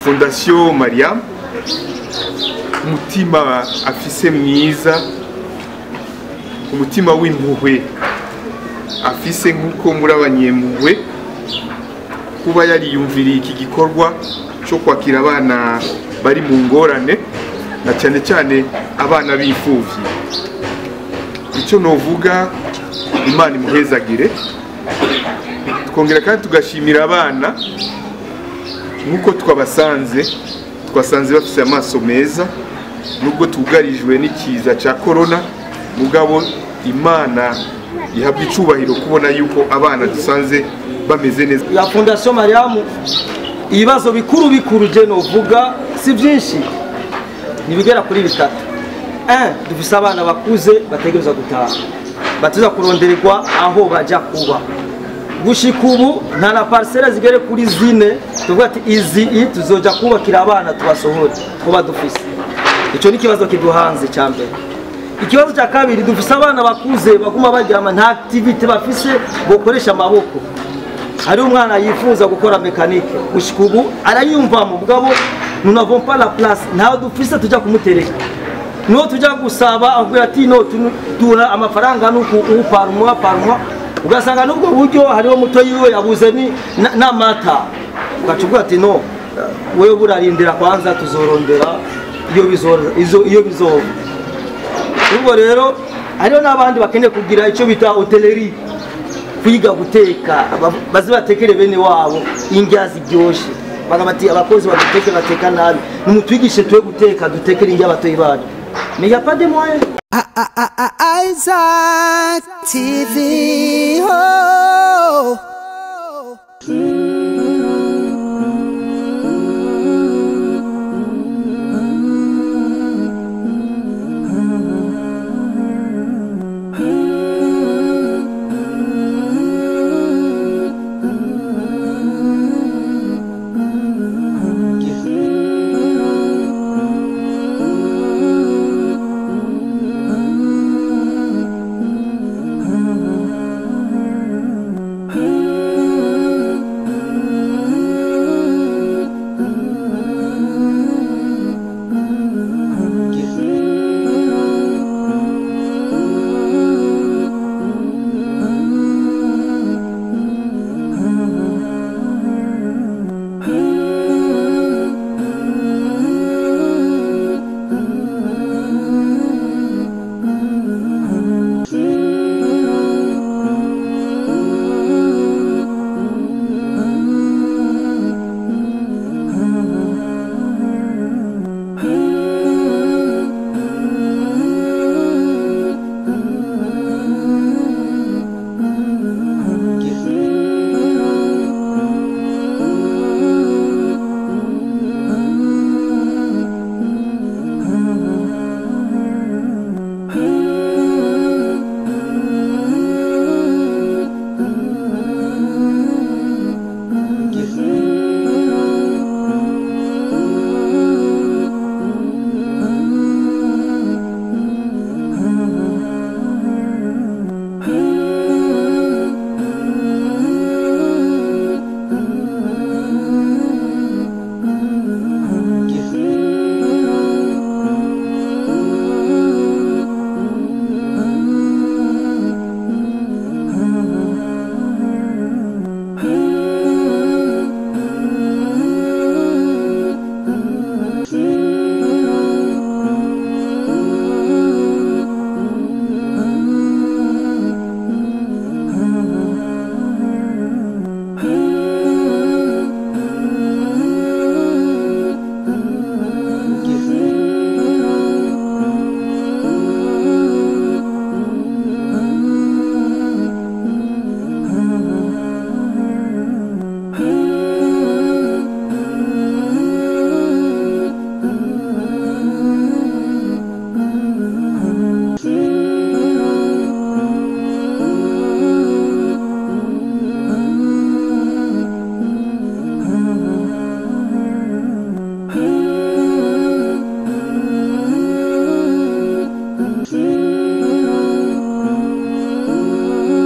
fondasiyo mariya umutima afise mwiza umutima w'impuhwe afise nk'uko muri abanyempuhwe kuba yariyumviriye iki gikorwa cyo kwakira abana bari mu ngorane na cyane cyane abana b'imfubyi icyo novuga imana imuhezagire twongera kandi tugashimira abana nk'uko twabasanze twasanze bafite amaso meza nubwo tugarijwe n'ikiza cya korona mugabo imana ihabwa icubahiro kubona yuko abana dusanze bameze neza ya fondasiyo mariyamu ibibazo bikuru bikuru je novuga si byinshi ntibigera kuri bitatu Eh, dufise abana bakuze bategereza gutaha batuza kurondererwa aho baja kuba gushika ubu nta na parisera zigere kuri zine tuvuga ati izi i tuzoja kubakira abana tubasohore kuba dufise icyo ni ikibazo kiduhanze cya mbere ikibazo cya kabiri dufise abana bakuze baguma baryama nta activite bafise bokoresha amaboko hari umwana yifuza gukora mekanike gushika ubu arayumvamo mugabo nous n'avons pas la place ntawe dufise tujya kumutereka niho tujya gusaba avuga ati no tu- duha amafaranga nuku uparumwa parumwa ugasanga n'ubwo buryo hariho muto yiwe yabuze ni na- n'amata ugaca uvuga ati no wewe burarindira kwanza tuzorondera iyo bizo- izo- iyo bizova ubwo rero hariho n'abandi bakeneye kugira icyo bita hoteleri kwiga guteka aba- baze batekere bene wabo indya ziryoshe baga bati abakozi baduteke bateka nabi nimutwigishe tuwe guteka dutekere indya abatoyi bacu mais y a pas de moyen Isaac TV. Oh.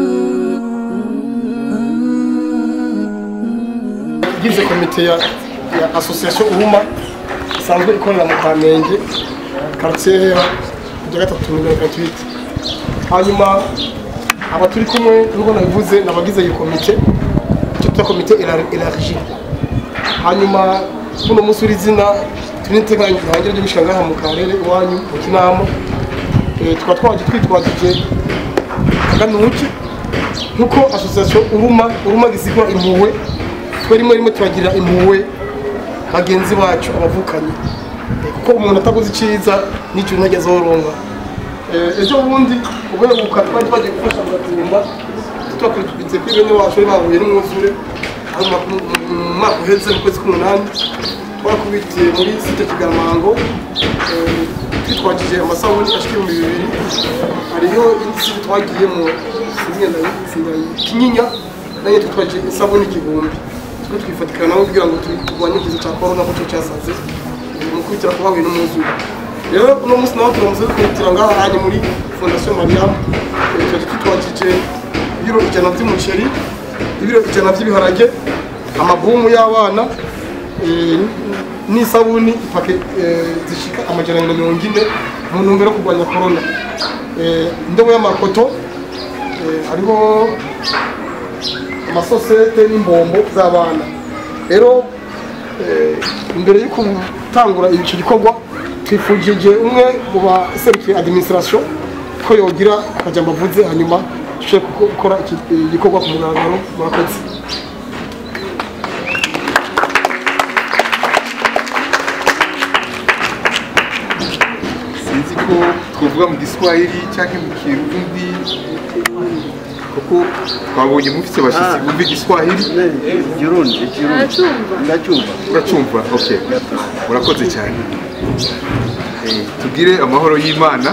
ugize komite ya ya association uruma isanzwe ikorera mu kamenge quartier ya gatatu mirongo itatu hanyuma aba turi kumwe nubwo nabivuze nabagize iyi komite icyo twita komite elargi hanyuma kuno munsi w'izina turi n'iteganya rihangira ry'ibishika ngaha mu karere iwanyu mu kinama Eh, tukaba twaje twitwajije aganuki nkuko association uruma uruma gisigwa impuhwe twe rimwe rimwe tubagirira impuhwe bagenzi bacu abavukanyi Eh, kuko umuntu ataguze icyiza n'icyo ntageze azoronka Eh, ejo bundi ubuheruka twari twagiye gufasha mu gatumba twakwitwitse kuri bene wacu bari bahuye n'umwuzure ari mu mwaka- mu mwaka uheze mu kwezi k'umunani twakubitiye muri site kigamango eh, twitwakije amasabuni ashika ibihumbi bibiri hariho indi site twagiyemo kinyinya nayo twitwakije isabuni igihumbi twe twifatikana nabo kugira ngo turwanye ikiza cya korona kuko cyasaze mu kwitira ku bahuye n'umwuzure rero uno munsi nawe turamaze kwitira ngaha hanye muri fondasiyo mariyamu twaje twitwakije ibiro ijana by'umuceri ibiro ijana by'ibiharage amabumu y'abana eh, n'isabuni ipake eh, zishika amajana na mirongo ine mu ntumbero yo kurwanya korona Eh, indobo y'amakoto eh, hariho amasosete n'imbombo z'abana rero eh, imbere yo gutangura icyo gikorwa twifujije umwe mu baserukiye administration ko yogira akajambo avuze hanyuma dushobore gukora iki- igikorwa ku mugaragaro murakoze sinzi ko twavuga mu giswahili cyangwa mu kirundi kuko twabonye mufite abashyitsi bumva igiswahili ikirundi ikirundi ndacyumva uracyumva ok murakoze cyane Eh, tugire amahoro y'imana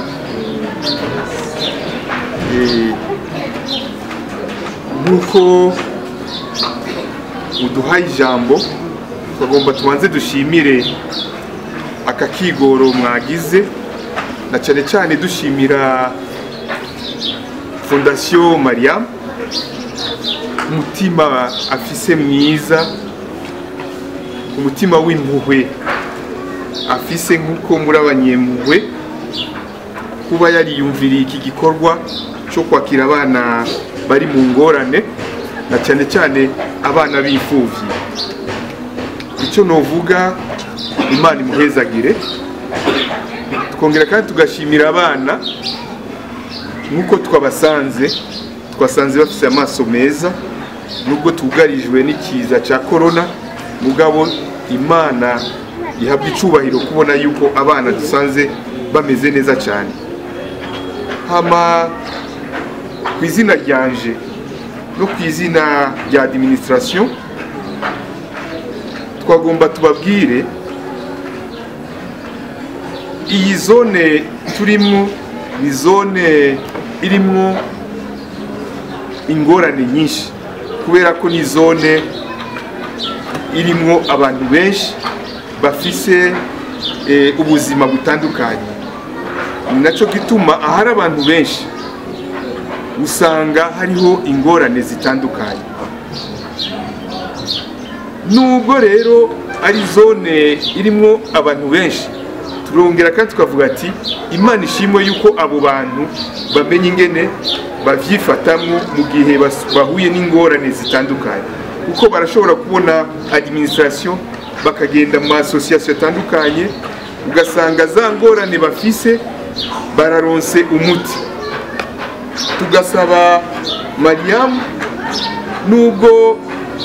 Eh, nk'uko uduhaye ijambo twagomba tubanze dushimire aka kigoro mwagize na cyane cyane dushimira fondasiyo mariam umutima afise mwiza umutima w'impuhwe afise nk'uko muri abanyempuhwe kuba yariyumviriye iki gikorwa cyo kwakira abana bari mu ngorane na cyane cyane abana b'imfubyi icyo novuga imana imuhezagire twongera kandi tugashimira abana nk'uko twabasanze twasanze bafite amaso meza nubwo tugarijwe n'ikiza cya korona mugabo imana ihabwa icubahiro kubona yuko abana dusanze bameze neza cyane hama ku izina ryanje no ku izina rya administration twagomba tubabwire iyi zone turimo ni zone irimo ingorane nyinshi kubera ko ni zone irimo abantu benshi bafise eh, ubuzima butandukanye ni nacyo gituma ahari abantu benshi usanga hariho ingorane zitandukanye nubwo rero ari zone irimo abantu benshi turongera kandi tukavuga ati imana ishimwe yuko abo bantu bamenya ingene babyifatamo mu gihe bas- bahuye n'ingorane zitandukanye kuko barashobora kubona administration bakagenda mu masosiyasiyo atandukanye ugasanga za ngorane bafise bararonse umuti tugasaba mariyamu nubwo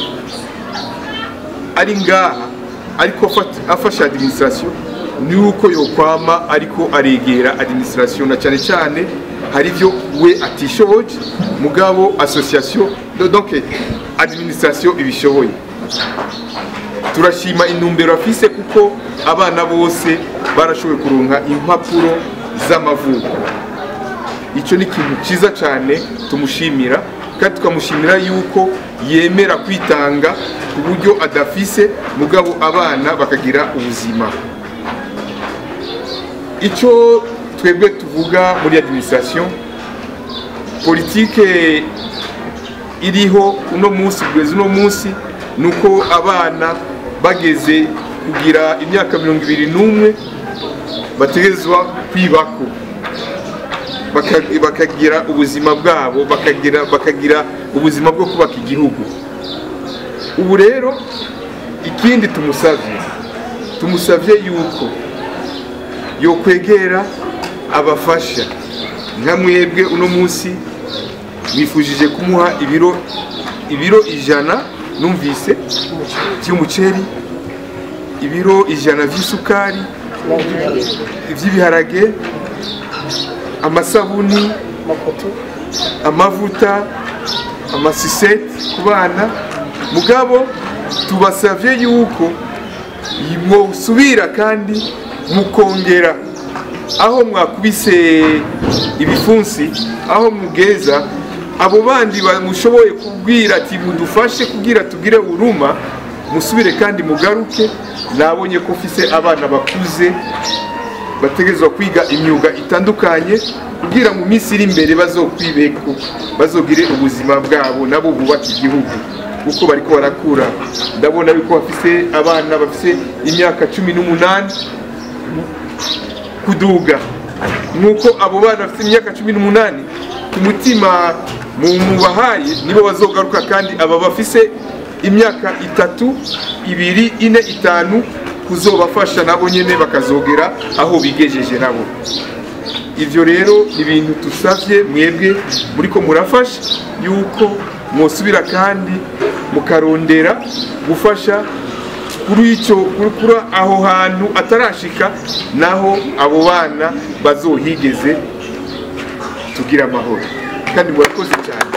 ari ngaha ariko afat- afasha administration ni uko yokwama ariko aregera administration na cyane cyane hari ibyo we atishoboye mugabo association do- donc administration ibishoboye turashima intumbero afise kuko abana bose barashoboye kuronka impapuro z'amavuko icyo ni ikintu cyiza cyane tumushimira kandi tukamushimira yuko yemera kwitanga ku buryo adafise mugabo abana bakagira ubuzima icyo twebwe tuvuga muri administration politike iriho uno munsi kugeza uno munsi ni uko abana bageze kugira imyaka mirongo ibiri n'umwe bategerezwa kwibako Baka- bakagira ubuzima bwabo bakagira bakagira ubuzima bwo kubaka igihugu ubu rero ikindi tumusavye tumusavye yuko yokwegera abafasha nka mwebwe uno munsi mwifujije kumuha ibiro ibiro ijana numvise by'umuceri ibiro ijana by'isukari iby'ibiharage amasabuni amafoto amavuta amasiseti ku bana mugabo tubasavye yuko mwosubira kandi mukongera aho mwakubise ibifunsi aho mugeza abo bandi bamushoboye kubwira ati mudufashe kugira tugire uruma musubire kandi mugaruke nabonye ko mfise abana bakuze bategerezwa kwiga imyuga itandukanye kugira mu minsi iri imbere bazokwibeko bazogire ubuzima bwabo nabo bubaka igihugu kuko bariko barakura ndabona yuko bafise abana bafise imyaka cumi n'umunani kuduga nuko abo bana bafite imyaka cumi n'umunani ku mutima mu mubahaye nibo bazogaruka kandi aba bafise imyaka itatu ibiri ine itanu kuzobafasha nabo nyene bakazogera aho bigejeje nabo ivyo rero ni ibintu tusavye mwebwe muriko murafasha yuko mwosubira kandi mukarondera gufasha kuri icyo kuri aho hantu atarashika naho abo bana bazohigeze tugira amahoro kandi murakoze cyane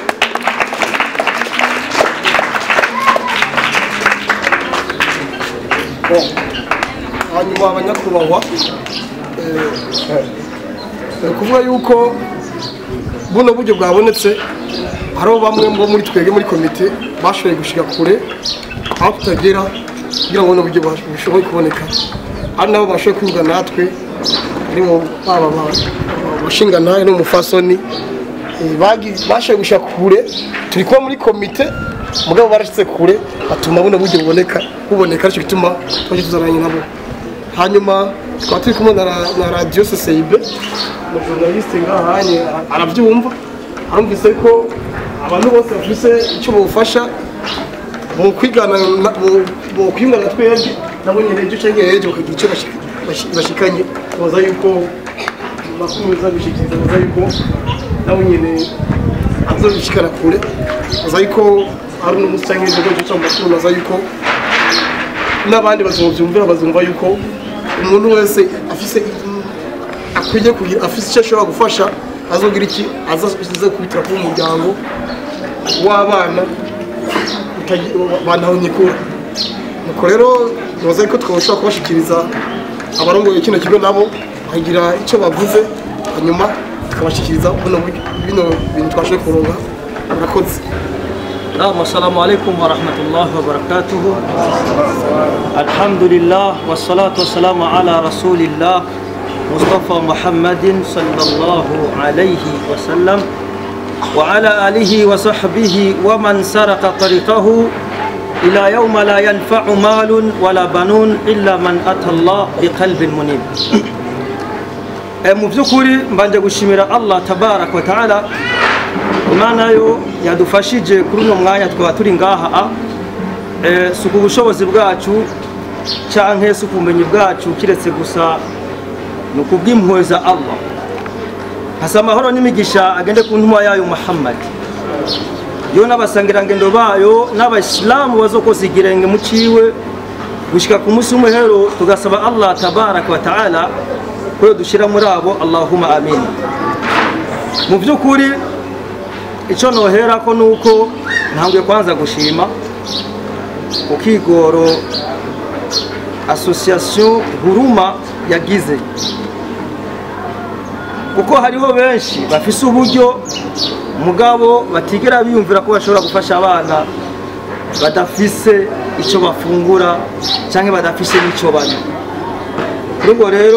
hanyuma abanyakubahwa eh, ni ukuvuga yuko buno buryo bwabonetse hariho bamwe bo muri twebwe muri komite bashoboye gushyira kure aho tutagera kugira ngo buno buryo bush- bushobore kuboneka ari nabo bashoboye kwiga natwe harimo baba abashingantahe n'umufasoni eh, bagi- bashoboye gushyira kure turi kuba muri komite mugabo barashyize kure batuma buno buryo buboneka buboneka aricyo gituma twaje tuzaranye nabo hanyuma tukaba turi kumwe na ra- na radiyo seseibe umujournaliste ngahanye arabyumva arumvise ko abantu bose bafise icyo bufasha mu kwigana na- mu- mu kwiyungana twebwe nabo nyine ejo cyangwa ejo bakagira icyo bashi- bashi- bashikanye baza yuko bakomeza gushikiriza baza yuko nabo nyine azobishikana kure baza yuko ari n'umunsi cyangwa ejo ejo cyangwa makuru baza yuko n'abandi bazobyumvira bazumva yuko umuntu wese afise akwiye kugira afise icyo ashobora gufasha azogira iki azaze kubitira kuba umuryango w'abana bantaho nyikura nuko rero nibaza yuko twashobora kubashikiriza abarongoye kino kigo nabo bagira icyo bavuze hanyuma tukabashikiriza buno buryo- bino bintu twashoboye kuronka murakoze نعم السلام عليكم ورحمة الله وبركاته الحمد لله والصلاة والسلام على رسول الله مصطفى محمد صلى الله عليه وسلم وعلى آله وصحبه ومن سرق طريقه إلى يوم لا ينفع مال ولا بنون إلا من أتى الله بقلب منيب mu by'ukuri mbanje gushimira allah tabaraka wa taala imana yo yadufashije kuri uno mwanya twaba turi ngaha a Eh, si ku bushobozi bwacu canke si ku bumenyi bwacu kiretse gusa ni ukubw'impuhwe za allah hasa amahoro n'imigisha agende ku ntumwa yayo muhammad yo n'abasangirangendo bayo n'abayisilamu bazokoza igirenge mu ciwe gushika ku munsi w'umuhero tugasaba allah tabaraka wa taala ko dushyira muri abo allahumma amin mu by'ukuri icyo nohera ko ni uko ntabwo kwanza gushima ukigoro asosiyasiyo huruma yagize kuko hariho benshi bafise uburyo mugabo batigera biyumvira ko bashobora gufasha abana badafise icyo bafungura cyangwa badafise n'icyo banywa kuri ubwo rero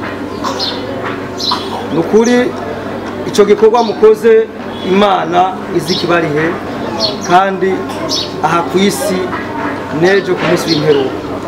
ni ukuri icyo gikorwa mukoze imana izi ikibarihe kandi aha ku isi n'ejo ku munsi w'imperuka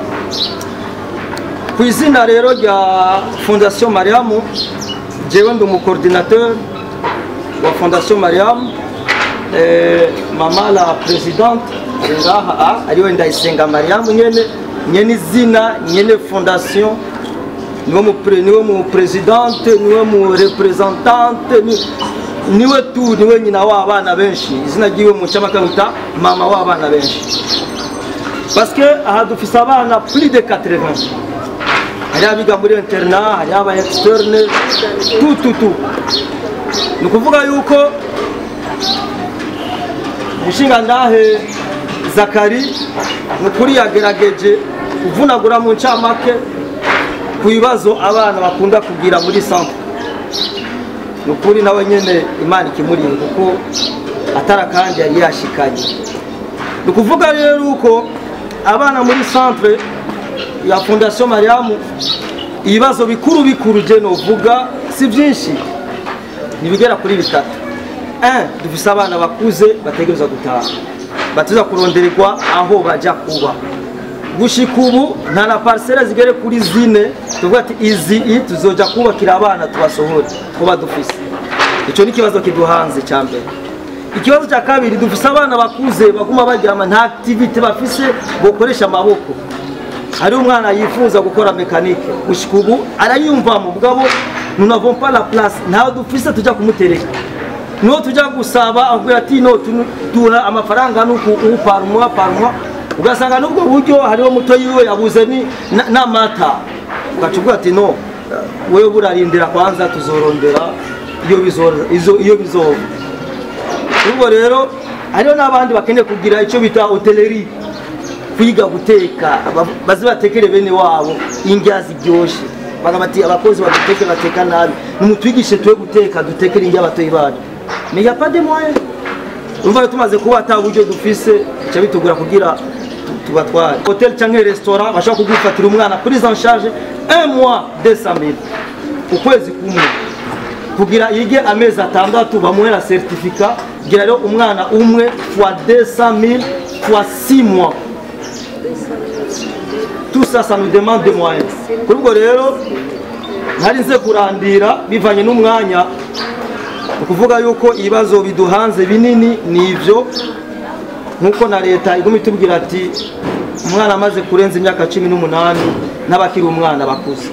ku izina rero rya fondation mariamu jewe ndi umucoordinateur wa fondation mariamu eh, mama la presidente ari ngaha ah, ariwe ndayisenga mariamu nyene nyene izina nyene fondation niwe mu pre- niwe mu presidente niwe mu representante ni- niwe tu niwe nyina w'abana benshi izina ryiwe mu cyamaka bita mama w'abana benshi parce que aha dufise abana plus de 80 hari abiga muri interna hari aba externe tout tout tout ni ukuvuga yuko umushingantahe zakari ni ukuri yagerageje kuvunagura mu ncamake ku bibazo abana bakunda kugira muri centre ni ukuri nawe nyine imana ikimuriye kuko atara kandi yari yashikanye ni ukuvuga rero uko abana muri centre ya fondation mariamu ibibazo bikuru bikuru je novuga si byinshi ntibigera kuri bitatu un dufise abana bakuze bategereza gutaha batuza kurondererwa aho baja kuba gushika ubu nta na parisera zigere kuri zine tuvuga ati izi i tuzoja kubakira abana tubasohore kuba dufise icyo ni ikibazo kiduhanze cya mbere ikibazo cya kabiri dufise abana bakuze baguma baryama nta activite bafise bokoresha amaboko hari umwana yifuza gukora mekanike gushika ubu arayumvamo mugabo nous n'avons pas la place ntawe dufise tujya kumutereka niho tujya gusaba avuga ati no tu- tura amafaranga nuku ubu parumwa parumwa ugasanga n'ubwo buryo hariho muto yiwe yabuze ni na- n'amata ugaca uvuga ati no wewe burarindira kwanza tuzorondera iyo bizo- izo- iyo bizova ubwo rero hariho n'abandi bakeneye kugira icyo bita hoteleri kwiga guteka aba- baze batekere bene wabo indya ziryoshe bagamba ati abakozi baduteke bateka nabi nimutwigishe tuwe guteka dutekere indya abatoyi bacu mais y a pas de moyen urumva rero tumaze kuba ata buryo dufise bica bitugura kugira tu- tubatware hotel canke restaurant bashobora kugufatira umwana prise en charge un mois 200 000 ukwezi kumwe kugira yige amezi atandatu bamuhe na certificat kugira rero umwana umwe fois 200 000 fois 6 mois tout ça ça nous demande des moyens kuri ubwo rero ntari nze kurandira bivanye n'umwanya ni ukuvuga yuko ibibazo biduhanze binini ni ibyo nk'uko na leta iguma itubwira ati umwana amaze kurenza imyaka cumi n'umunani n'abakiri umwana bakuze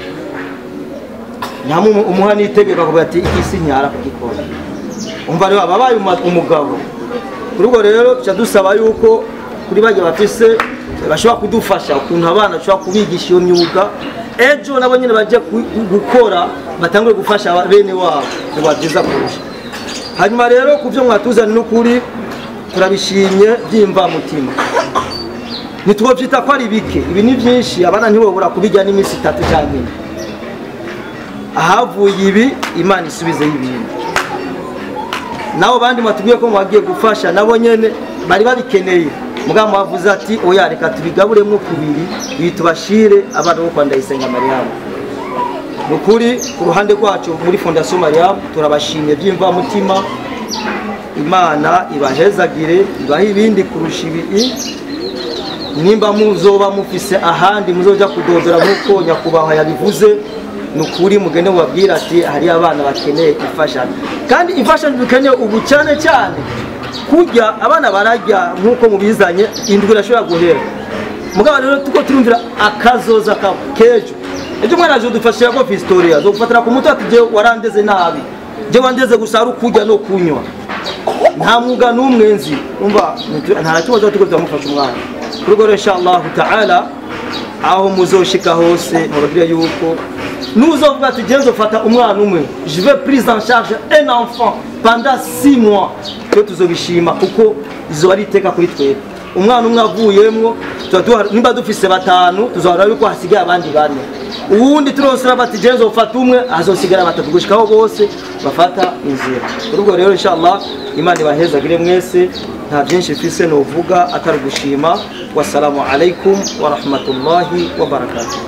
ntamu umuha n'itegeko akavuga ati iki si nyara kugikora umva rero ababaye uma- umugabo kuri ubwo rero tuca dusaba yuko kuri bajya bafise bashobora kudufasha ukuntu abana bashobora kubigisha iyo myuga ejo nabo nyine bajya ku- gukora batangure gufasha aba- bene wabo biba byiza kurusha hanyuma rero ku byo mwatuzanye n'ukuri turabishimye by'imvamutima ntitwobyita ko ari bike ibi ni byinshi abana ntibobura kubijya n'iminsi itatu cyangwa ine ahavuye ibi imana isubizeho ibintu nabo bandi mwatubwiye ko mwagiye gufasha nabo nyene bari babikeneye mugabo mwavuze ati oya reka tubigaburemwo kubiri ibi tubashire abana bo kwa ndayisenga mariyamu ni ukuri ku ruhande rwacu muri fondasiyo mariyamu turabashimye by'imvamutima imana ibahezagire ibahe ibindi kurusha ibi nimba muzoba mufise ahandi muzoja kudodora nk'uko nyakubahwa yabivuze ni ukuri mugende mubabwire ati hariyo abana bakeneye imfashanyo kandi imfashanyo dukeneye ubu cyane cyane kurya abana bararya nk'uko mubizanye indwi irashobora guhera mugabo rero tuko turumvira akazoza ka kejo ejo umwana aje dufashira ko historia zo gufatira ku mutwe ati je warandeze nabi je wandeze gusa ari ukurya no kunywa nta mwuga n'umwe nzi umva nitu- nta kibazo tuko turamufasha umwana kuri ubwo rero inshallah taala aho muzoshika hose mubabwire yuko nuzovuga ati je nzofata umwana umwe je vais prise en charge un enfant pendant 6 mois twe tuzobishima kuko izo ari iteka kuri twebwe umwana umwe avuyemwo tuba duha- nimba dufise batanu tuzahora yuko hasigaye abandi bane uwundi turonsera bati je nzofata umwe azosigara batatu gushikaho bose bafata inzira kuri ubwo rero inshallah imana ibahezagire mwese nta byinshi mfise novuga atari gushima wassalamu alaikum warahmatullahi wabarakatuh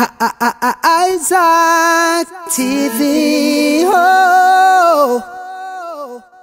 I- I- I- Isaac TV.